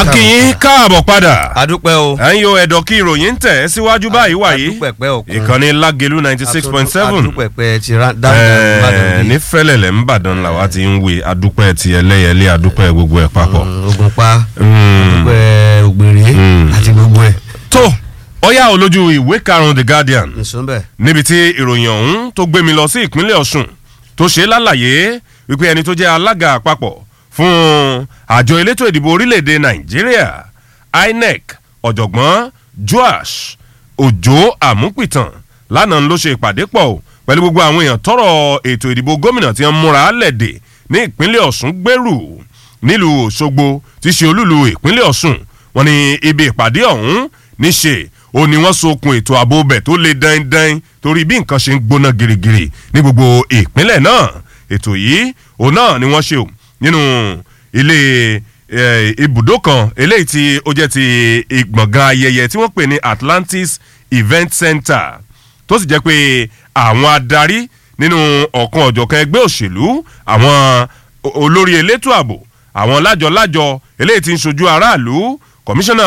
akínyín káàbọ̀ padà adúpẹ́ o ẹ̀yin o ẹ̀dọ̀ kí ìròyìn ń tẹ̀ ẹ́ síwájú báyìí wàyí adúpẹ́pẹ́ òkun ìkànnì lágẹ̀lú ninety six point seven adúpẹ́pẹ́ ti ra dáadáa ní fẹ́lẹ̀lẹ̀ ńbàdàn làwa ti ń we adúpẹ́ ti ẹlẹ́yẹlé adúpẹ́ gbogbo ẹ̀ papọ̀. ogun pa Mm. adúpẹ́ ògbèrè àti gbogbo ẹ̀ tó ọyá olójú ìwé karùn-ún the guardian nìṣó bẹ́ẹ̀. níbi tí ìròyìn ọ̀hún tó gbé mi lọ sí ìpínlẹ̀ ọ̀ṣun tó ṣe lálàyé wípé ẹni tó jẹ́ alága àpapọ̀ fún àjọ elétò ìdìbò orílẹ̀-èdè nàìjíríà inec ọ̀jọ̀gbọ́n joash òjò àmúpìtàn lánàá ló ṣe ìpàdé pọ̀ o pẹ̀lú gbogbo àwọn èèyàn tọrọ ètò ìdìbò gómìnà tí wọ́n múra lẹ̀dẹ̀ ní ìpínlẹ̀ ọ̀ṣun gbèrú nílùú òṣogbo tí ṣe olúlu ìpínlẹ̀ ọ̀ṣun wọn ni ibi ìpàdé ọ̀hún níṣe ó ní wọ́n sokun ètò ààbò bẹ̀ tó le dandan torí bí nǹkan ṣe ń gbóná girigiri ní gbogbo ìpínlẹ̀ náà ètò yìí òun náà ni wọ́n ṣe o nínú ilé eh, ibùdó kan eléyìí tí ó jẹ́ ti ìgbọ̀ngàn ayẹyẹ tí wọ́n pè ní atlantis event center tó sì jẹ́ pé àwọn adarí nínú ọ̀kan ọ̀jọ̀kan ẹgbẹ́ òṣèlú àwọn o- olórí elétò ààbò àwọn lájọ-lájọ eléyìí tí ń ṣojú aráàlú kọmíṣánná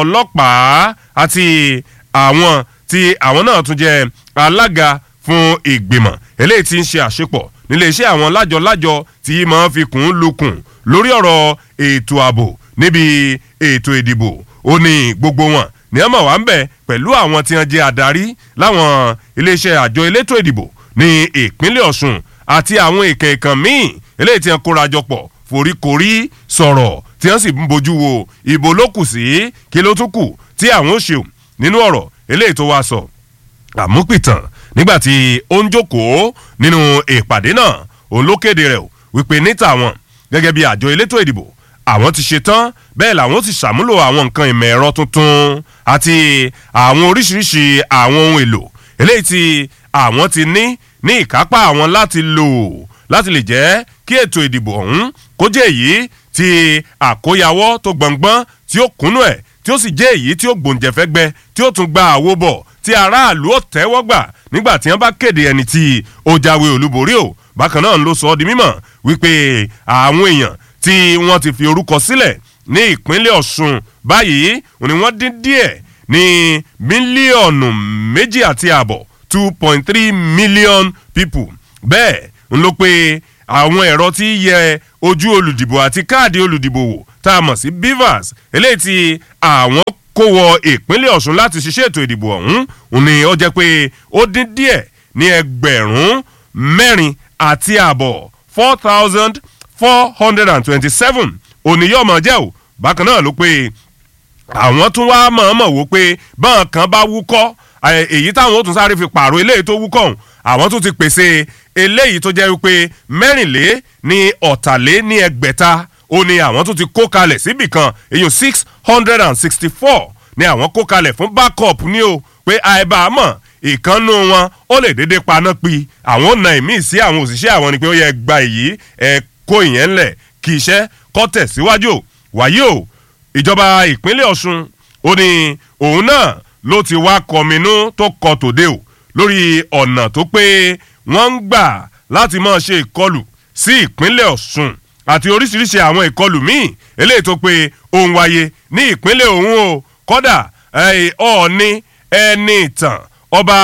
ọlọ́pàá àti àwọn tí àwọn náà tún jẹ́ alága fún ìgbìmọ̀ eléyìí tí ń ṣe àṣepọ̀ nílé iṣẹ́ àwọn lájọ-lájọ tí máa ń fi kùn ún lukùn lórí ọ̀rọ̀ ètò ààbò níbi ètò ìdìbò ó ní gbogbo wọn ní ọmọ wa ń bẹ pẹ̀lú àwọn tí wọ́n jẹ́ adarí láwọn iléeṣẹ́ àjọ elétò ìdìbò ní ìpínlẹ̀ ọ̀ṣun àti àwọn èèkàn èèkàn míì eléyìí tí wọ́n kóra jọ pọ̀ foríkorí sọ̀rọ̀ tí wọ́n sì ń bójú wo ìbò ló kù sí kí ló tún kù tí àwọn ò ṣeun nínú ọ̀rọ̀ eléyìí tó wá sọ àmúpìtàn nígbàtí ó ń jókòó nínú ìpàdé náà òun ló kéde rẹ̀ o wípé níta wọn gẹ́gẹ́ bí àjọ elétò ìdìbò àwọn ti ṣe tán bẹ́ẹ̀ làwọn ti ṣàmúlò àwọn nǹkan ìmọ̀ ẹ̀rọ tuntun àti àwọn oríṣiríṣi àwọn ohun èlò eléyìí tí àwọn ti ní ní ìkápá àwọn láti lò láti lè jẹ́ kí ètò ìdìbò ọ̀hún kó jẹ́ èyí tí àkóyawọ́ tó gbọ̀ngbọ́n tí ó kúnnú ẹ̀ tí ó sì jẹ́ èyí tí ó gbòǹjẹ̀fẹ́gbẹ́ tí ó tún gba àwo bọ̀ tí aráàlú ó tẹ́wọ́ gbà nígbà tí wọ́n bá kéde ẹni tí ó jáwé olúborí o bákan náà ló sọ ọ́ di mímọ̀ wípé àwọn èèyàn tí wọ́n ti fi orúkọ sílẹ̀ ní ìpínlẹ̀ ọ̀ṣun báyìí ni wọ́n dín díẹ̀ ní mílíọ̀nù méjì àti ààbọ̀ two point three million people bẹ́ẹ̀ ń ló pé àwọn ẹ̀rọ tí yẹ ojú olùdìbò àti káàdì olùdìbò wò tá a mọ̀ sí bivas eléyìí tí àwọn kó wọ ìpínlẹ̀ ọ̀ṣun láti ṣiṣẹ́ ètò ìdìbò ọ̀hún òun ni ó jẹ́ pé ó dín díẹ̀ ní ẹgbẹ̀rún mẹ́rin àti ààbọ̀ four thousand four hundred and twenty-seven òníyọ̀mọ̀ jẹ́ ò bákan náà ló pé àwọn tún wá mọ̀ọ́mọ̀ wò pé báwọn kan bá wúkọ́ ẹ, èyí táwọn ó tún sáré fi pààrọ̀ eléyìí tó wúkọ́ ọ̀hún àwọn tún ti pèsè eléyìí tó jẹ́ wípé mẹ́rìnlé ní ọ̀tàlé ní ẹgbẹ̀ta ó ní àwọn tún ti kó kalẹ̀ síbì kan èyàn six hundred and sixty four ní àwọn kó kalẹ̀ fún backup ní o pé àìbámọ̀ ìkànnù wọn ó lè déédéé paná pi àwọn ò na ìmíì sí àwọn òṣìṣẹ́ àwọn ni pé ó yẹ gba èyí ẹ kó ìyẹn ńlẹ̀ kí iṣẹ́ kọ́ tẹ̀síwájú wàyí o ìjọba ìpínlẹ̀ ọ̀ṣun ó ní òun náà ló ti wá kọminú tó kọ tòde o lórí ọ̀nà tó pé wọ́n ń gbà láti máa ṣe ìkọlù sí ìpínlẹ̀ ọ̀ṣun àti oríṣiríṣi àwọn ìkọlù míì eléyìí tó pé òun wáyé ní ìpínlẹ̀ òun o kọ́dà ẹ̀, ọ̀ọ́ni ẹni ìtàn ọba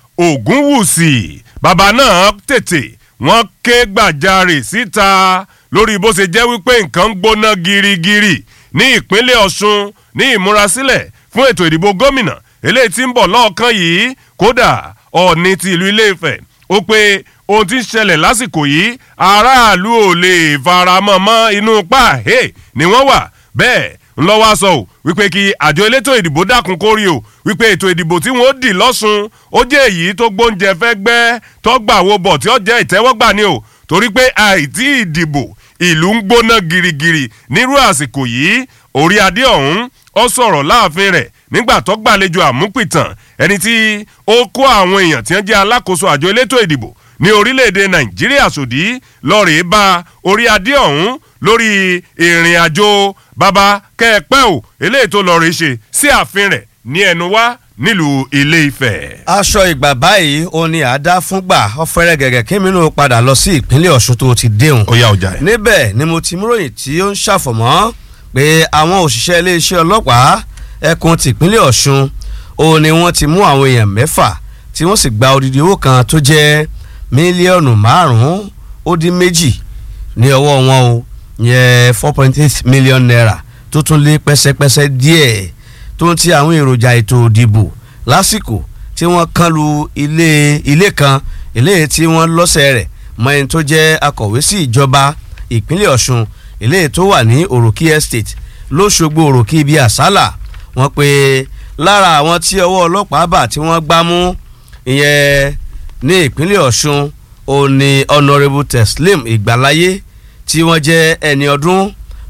ògúnwùsì bàbá náà tètè wọ́n ké gbàjarè síta lórí bó ṣe jẹ́ wípé nǹkan ń gbóná girigiri ní ìpínlẹ̀ ọ̀ṣun ní ìmúrasílẹ̀ fún ètò ìdìbò gómìnà eléyìí tí ń bọ̀ lọ́ọ̀kan yìí kódà ọ̀ọ́ni ti ìlú ilé-ifẹ̀ ó pé ohun tí ń ṣẹlẹ̀ lásìkò yìí aráàlú ò lè faramọ́ mọ́ inú páàhé ni wọ́n wà bẹ́ẹ̀ ńlọ́wọ́ sọ ò wípé kí àjọ elétò ìdìbò dákun kórí o wípé ètò ìdìbò tí wọ́n dì lọ́sùn ó jẹ́ èyí tó gbóúnjẹ fẹ́ gbẹ́ tó gbà wo bọ̀ tí ó jẹ́ ìtẹ́wọ́gbà ni o torí pé àìtí ìdìbò ìlú ń gbóná girigiri nírú àsìkò yìí orí adé ọ̀hún ó sọ̀rọ̀ láàfin rẹ̀ nígbà tó gbàlejò àmúpìtàn ẹni tí ó kó àwọn èèyàn tí wọ́n jẹ́ alákòóso àjọ elétò ìdìbò ní orílẹ̀-èdè nàìjíríà sòdí lọ́ọ̀rẹ́ bá orí adé ọ̀hún lórí ìrìn àjò bàbá kẹ́ẹ̀pẹ́ ò eléyìí tó lọ́ọ̀rẹ́ ṣe sí ààfin rẹ̀ ní ẹnu wá nílùú ilé ifẹ̀. aṣọ ìgbà báyìí ó ní àdá fúngbà ọ̀fẹ́rẹ́ gẹ̀gẹ̀ kí mi nù padà lọ sí ìpínlẹ̀ ọ̀ṣun tó ti déhùn. ó yá ọjà ẹ̀. níbẹ̀ ni mo ti múròyìn tí ó ń ṣàfọ̀mọ́ pé àwọn òṣìṣẹ́ iléeṣẹ́ ọlọ́pàá ẹkùn tìpínlẹ̀ ọ̀ṣun òun ni wọ́n ti mú àwọn èèyàn mẹ́fà tí wọ́n sì gba odidi owó kan tó jẹ́ mílíọ̀nù márùn-ún ó dín méjì ní ọwọ́ wọn o yẹ four point eight million naira tó tún lé pẹ́sẹ́pẹ́sẹ́ díẹ̀ tó ń ti àwọn èròjà ètò òdìbò lásìkò tí wọ́n kán lu ilé ilé kan ilé tí wọ́n lọ́sẹ̀ rẹ̀ mọ ẹni tó jẹ́ akọ̀wé sí ìjọba ìpínlẹ̀ ọ̀ṣun ilé tó wà ní òròkì estate lóṣogbo òròkì ibi àsálà wọ́n pe lára àwọn tí ọwọ́ ọlọ́pàá bà tí wọ́n gbá mú ìyẹn ní ìpínlẹ̀ ọ̀ṣun òní honourable teslim ìgbàláyé tí wọ́n jẹ́ ẹni ọdún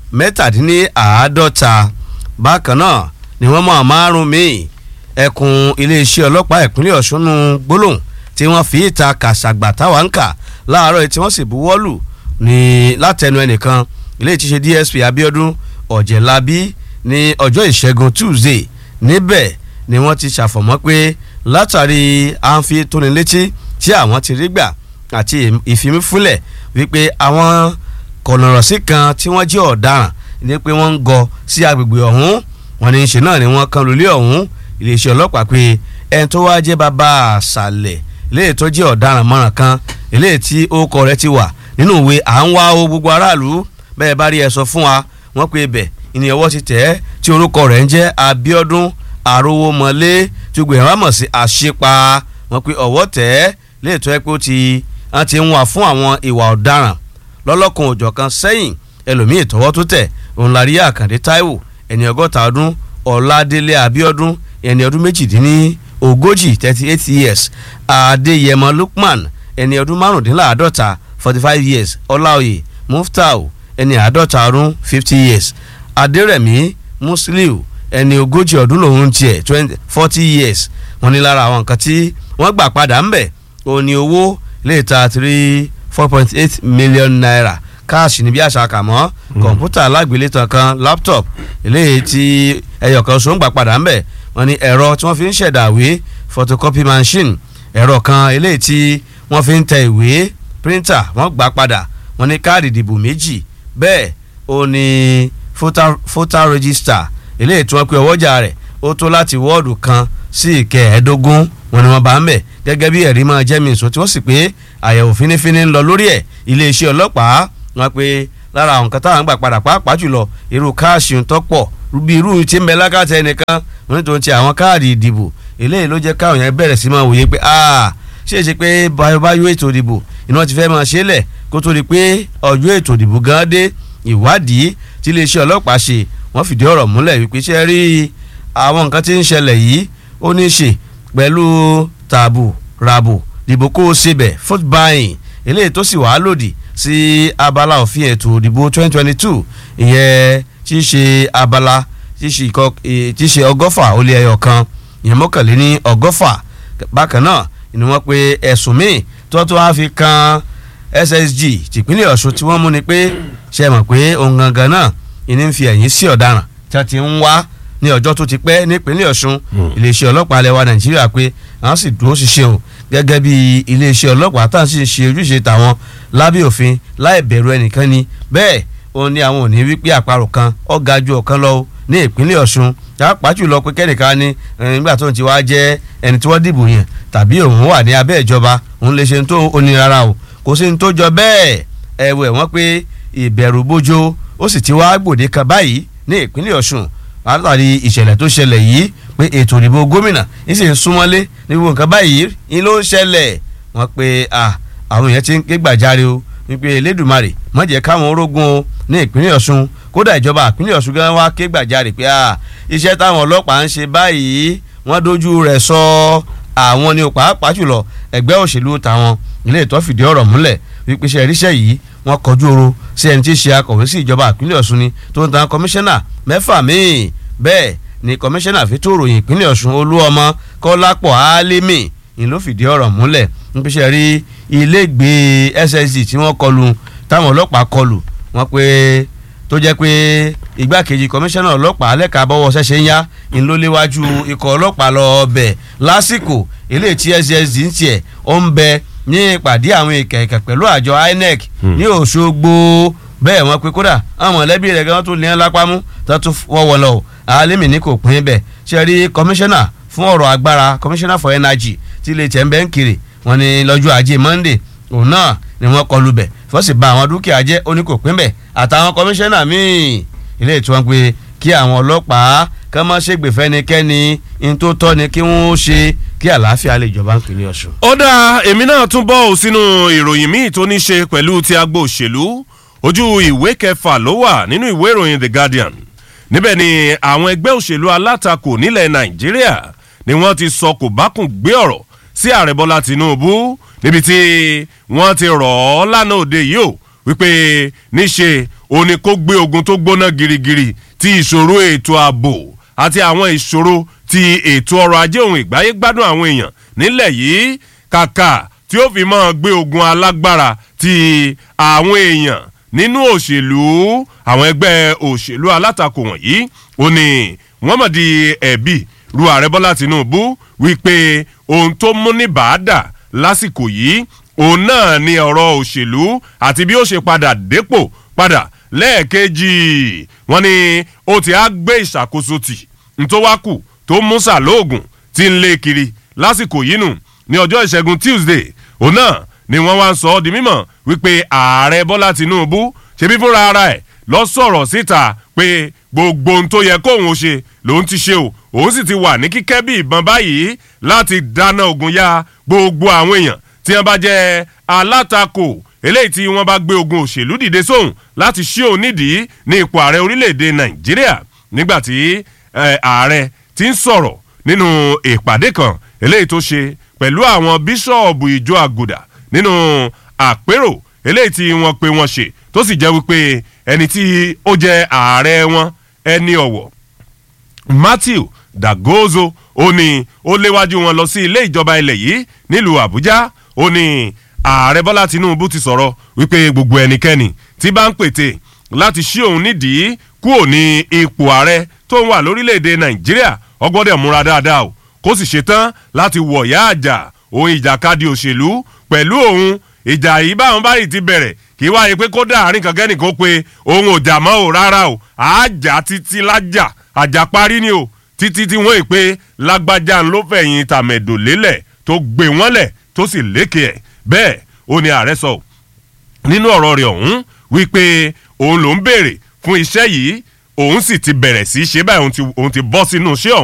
mẹ́tàdínláàádọ́ta bákan náà ni wọ́n mọ̀ márùn míì ẹkùn iléeṣẹ́ ọlọ́pàá ìpínlẹ̀ ọ̀ṣun nù gbólóhùn tí wọ́n fi ìta kàṣàgbà táwa ń kà láàárọ̀ tí wọ́n sì buwọ́lù ní látẹnu ẹnìkan ilé ìtúnṣe dsp abiodun ọ̀jẹ̀lábí ní ọjọ́ ìṣẹ́gun tuesday níbẹ̀ ni wọ́n ti ṣàfọ̀mọ́ pé látàrí àǹfi tónilétí tí àwọn ti rí gbà àti ìfimífúnlẹ̀ wípé àwọn kọ̀nọ̀rọ̀sí kan tí wọ́n jẹ́ ọ̀daràn ní pé wọ́n ń gọ sí agbègbè ọ̀hún wọn ní í ṣe náà ni wọ́n kan lólé ọ̀hún iléeṣẹ́ ọlọ́pàá pé ẹni tó wá jẹ́ bàbá àṣàlẹ̀ eléyìí tó jẹ́ ọ̀daràn mọ́ràn kan eléyìí tí orúkọ rẹ̀ ti wà nínú ìwé à ń wá o gbogbo aráàlú bẹ́ẹ̀ bá rí ẹ sọ fún wa wọ́n pe ibẹ̀ ìní ọwọ́ ti tẹ̀ ẹ́ tí orúkọ rẹ̀ ń jẹ́ Abíọ́dún Àrówómọlé tí gbogbo ìhàn mọ̀ sí àṣepa wọ́n pe ọwọ́ tẹ̀ ẹ́ léètọ́ ẹ pé ó ti wọ́n ti ń wà fún àwọn ìwà ọ̀daràn lọ́lọ́kan òjọ̀kan sẹ́yìn ẹlòmíì tọwọ́ tó tẹ̀ òun la rí Àkàndé Táíwò ẹni ọgọ́ta ọdún Ọládélé Abíọ́dún ẹni ọdún méjìdínní ogójì thirty eight years Adéyẹmọ Lukman ẹni ọdún márùndínláàádọ́ta forty five years Ọláoyè Muftau ẹni àádọ́ta ọdún fifty years Adérẹ̀mí Musiliu ẹni ogójì ọdún lòun tiẹ̀ twenty forty years wọ́n ní lára àwọn nǹkan tí wọ́n gbà padà ń bẹ̀ òun ni owó lè ta three four point eight million naira káàsì ní bí àṣà kà mọ́ kọ̀ǹpútà alágbélétan kan laptop eléyìí tí ẹyọ kan so ń gbà padà ń bẹ̀ wọ́n ní ẹ̀rọ tí wọ́n fi ń ṣẹ̀dá ìwé photocopy machine ẹ̀rọ kan eléyìí tí wọ́n fi ń tẹ ìwé printer wọ́n gbà padà wọ́n ní káàdì ìdìbò méjì bẹ́ẹ̀ ó ní voter voter register eléyìí tí wọ́n pe ọwọ́jà rẹ̀ ó tó láti wọ́ọ̀dù kan sí ìkẹẹ̀ẹ́dógún wọn ni wọ́n bá ń bẹ̀ gẹ́gẹ́ bí ẹ̀rí máa jẹ́ mi ìsọ tí wọ́n sì pé àyẹ̀wò fínífíní ń lọ lórí ẹ̀ iléeṣẹ́ ọlọ́pàá wọn pe lára àwọn nǹkan táwọn gbà padà pàápàá jùlọ irú káàṣì ń tọ́pọ̀ bí irú tí ń bẹ lákàtà ẹnìkan wọn tó ń ti àwọn káàdì ìdìbò eléyìí ló jẹ́ káwọn yẹn bẹ̀rẹ̀ sí máa wòye pé ṣé é ṣe pé báyọ̀ ètò ìdìbò iná ti fẹ́ máa ṣe é lẹ̀ kó tó di pé ọjọ́ ètò ìdìbò gan dé ìwádìí tí iléeṣẹ́ ọlọ́pàá ṣe wọ́n fìdí ọ̀rọ̀ múlẹ̀ wípé ṣe rí àwọn nǹkan tí ń ṣẹlẹ̀ yìí ó ní í ṣe pẹ̀lú tààbù ràbù dìbò kó o ṣe bẹ̀ foot buying eléyìí tó sì wàá lòdì sí abala òfin ètò ìdìbò 2022 ìyẹn tí í ṣe abala tí í ṣe ọgọ́fà ó lé ẹyọ kan ìyẹn mọ́kànléní ọgọ́fà bákan náà ni wọ́n pe ẹ̀sùn míì tó tó wá fi kan SSG tìpínlẹ̀ Ọ̀ṣun tí wọ́n mú ni pé ṣe mọ̀ pé òun gangan náà ìní ń fi ẹ̀yìn sí ọ̀daràn tí wọ́n ti ń wá ní ọjọ́ tó ti pẹ́ nípínlẹ̀ Ọ̀ṣun iléeṣẹ́ ọlọ́pàá alẹ́ wa Nàìjíríà pé àwọn sì dúró ṣiṣẹ́ o gẹ́gẹ́ bí iléeṣẹ́ ọlọ́pàá tá à ń sì ṣe ojúṣe tàwọn lábẹ́ òfin láì bẹ̀rù ẹnìkan ni bẹ́ẹ̀ ó ní àwọn òní wípé àparò kan ó ga ju ọ̀kan lọ ní ìpínlẹ̀ Ọ̀ṣun pàápàá jùlọ pé kẹ́nìkan ni nígbà tó ń ti wá jẹ́ ẹni tí wọ́n dìbò yẹn tàbí òun wà ní abẹ́ ìjọba òun lè ṣe tó onírara o kò sí ní tó jọ bẹ́ẹ̀ ẹ̀wẹ̀ wọ́n pé ìbẹ̀rù bójó ó sì ti wá gbòde kan báyìí ní ìpínlẹ̀ Ọ̀ṣun látàrí ìṣẹ̀lẹ̀ tó ṣẹlẹ̀ yìí pé ètò ìdìbò gómìnà ń sì ń súnmọ́lé ní gbogbo nǹkan báyìí ń ló ń ṣẹlẹ̀ wọ́n pé àwọn èèyàn ti ń ké gbàjarè o wípé Elédùmarè má jẹ́ káwọn orógun o ní ìpínlẹ̀ Ọ̀ṣun kódà ìjọba ìpínlẹ̀ Ọ̀ṣun gan wá ké gbàjarè pé iṣẹ́ táwọn ọlọ́pàá ń ṣe báyìí wọ́n dojú rẹ̀ sọ àwọn ni pàápàá jùlọ ẹgbẹ́ òṣèlú tàwọn ilé ìtọ́ fìdí ọ̀rọ̀ múlẹ̀ wípé iṣẹ́ ìríṣẹ́ yìí wọ́n kọjú oro sí ẹni tí í ṣe akọ̀wé sí ìjọba ìpínlẹ̀ Ọ̀ṣun ni tó ń tan kọmíṣánná mẹ́fà míì bẹ́ẹ̀ ni kọmíṣánná fẹ́tò ròyìn ìpínlẹ̀ Ọ̀ṣun Olúọmọ Kọ́lápọ̀ Álímì ni ló fìdí ọ̀rọ̀ múlẹ̀ níbi iṣẹ́ rí ilégbèé SSD tí wọ́n kọlù táwọn ọlọ́pàá kọlù wọ́n pé tó jẹ́ pé igbákejì kọmíṣánná ọlọ́pàá lẹ́ka bọ́wọ́ ṣẹ̀ṣẹ̀ ń yá ń ló léwájú ikọ̀ ọlọ́pàá lọ ọbẹ̀ lásìkò eléyìí tí SSD ń tiẹ̀ ó ń bẹ ní ìpàdé àwọn ìkẹ̀kẹ̀ pẹ̀lú àjọ INEC ní Òṣogbo bẹ́ẹ̀ wọ́n pe kódà àwọn mọ̀lẹ́bí rẹ̀ gan tó ní ẹ́ lápámú tó tún wọ́wọ́ lọ o alimi ní kò pín bẹ́ẹ̀ ṣe rí kọmíṣánná fún ọ̀rọ̀ agbára kọmíṣánná for energy tí ilé tẹ̀ ń bẹ́ ń kiri wọ́n ní lọ́jọ́ ajé monday òun náà ni wọ́n kọlù bẹ̀ fọ́sì ba àwọn dúkìá jẹ́ ó ní kò pín bẹ̀ àtàwọn kọmíṣánná míì ilé ìtura pé kí àwọn ọlọ́pàá kán má ṣègbè fẹ́nikẹ́ni in tó tọ́ ni kí wọ́n ṣe kí àlàáfíà lè jọba ń kiri ọ̀ṣun. ó dáa èmi náà tún bọ́ ò sínú ìròyìn míì tó ní ṣe pẹ̀lú ti agbo òṣèlú ojú ìwé kẹfà ló wà nínú ìwé ìròyìn the guardian níbẹ̀ ni àwọn ẹgbẹ́ òṣèlú alátakò nílẹ̀ nàìjíríà ni wọ́n ti sọ kò bákùn gbé ọ̀rọ̀ sí ààrẹ bọ́lá tìǹbù níbi tí wọ́n ti rọ̀ ọ́ lánàá òde yìí ó wípé níṣe òní kó gbé ogun tó gbóná girigiri ti ìṣòro ètò ààbò àti àwọn ìṣòro ti ètò ọrọ̀ ajé òun ìgbáyé gbádùn àwọn èèyàn nílẹ̀ yìí kàkà tí ó fi máa gbé ogun alágbára ti àwọn èèyàn nínú òṣèlú àwọn ẹgbẹ́ òṣèlú alátakò wọ̀nyí ó ní wọ́n mọ̀ di ẹ̀bí ru ààrẹ bọ́lá tìǹbù wípé ohun tó mú ní bàádà lásìkò yìí òun náà ni ọ̀rọ̀ òṣèlú àti bí ó ṣe padà dépò padà lẹ́ẹ̀kejì wọ́n ní ó ti á gbé ìṣàkóso tì ntọ́wákù tó mú sàlóògùn tí ń lé kiri lásìkò yìí nù ní ọjọ́ ìṣẹ́gun tuesday òun náà ni wọ́n wá ń sọ ọ́ di mímọ̀ wípé ààrẹ bọ́lá tinubu ṣebí fúnra ara ẹ̀ lọ sọ̀rọ̀ síta pé gbogbo ohun tó yẹ kóun ó ṣe lòun ti ṣe o òun sì ti wà ní kíkẹ́ bí ìbọn báyìí láti dáná ogun ya gbogbo àwọn èèyàn tí wọ́n bá jẹ́ alátakò eléyìí tí wọ́n bá gbé ogun òṣèlú dìde sóhun láti ṣí òun nídìí ní ipò ààrẹ orílẹ̀-èdè nàìjíríà nígbàtí ààrẹ ti ń sọ̀rọ̀ nínú ìpàdé kan eléyìí tó ṣe pẹ̀lú àwọn bíṣọ̀ọ̀bù ìjọ àgùdà nínú àpérò eléyìí tí wọ́n pe wọ́n ṣe tó sì jẹ́ wípé ẹni tí ó jẹ́ ààrẹ wọn ẹni ọ̀wọ̀ matthew dagozo ó ní ó léwájú wọn lọ sí ilé ìjọba ilẹ̀ yìí nílùú àbújá ó ní ààrẹ bọ́lá tinubu ti sọ̀rọ̀ wípé gbogbo ẹnikẹ́ni tí bá ń pètè láti ṣí òun nídìí kúò ní ipò ààrẹ tó ń wà lórílẹ̀‐èdè nàìjíríà ọgbọ́dẹ̀ múra dáadáa o kó sì ṣetán láti wọ̀yá àjà òun ìjàkadì òṣèlú pẹ̀lú òun ìjà yìí báwọn báyìí ti bẹ̀rẹ̀ kí wáyé pé kó dáàrin kankan nìkan pé òun ò jà mọ́ ò rárá o àjà títí lájà àjà parí ni o títí tí wọ́n ì pé lágbájá ló fẹ̀yìn tàmẹ̀dò lélẹ̀ tó gbé wọ́n lẹ̀ tó sì lékè ẹ̀ bẹ́ẹ̀ ó ní ààrẹ sọ nínú ọ̀rọ̀ rẹ̀ ọ̀hún wípé òun ló ń béèrè fún iṣẹ́ yìí òun sì ti bẹ̀rẹ̀ sí í ṣe báyìí òun ti bọ́ sínú iṣẹ́ ọ̀hún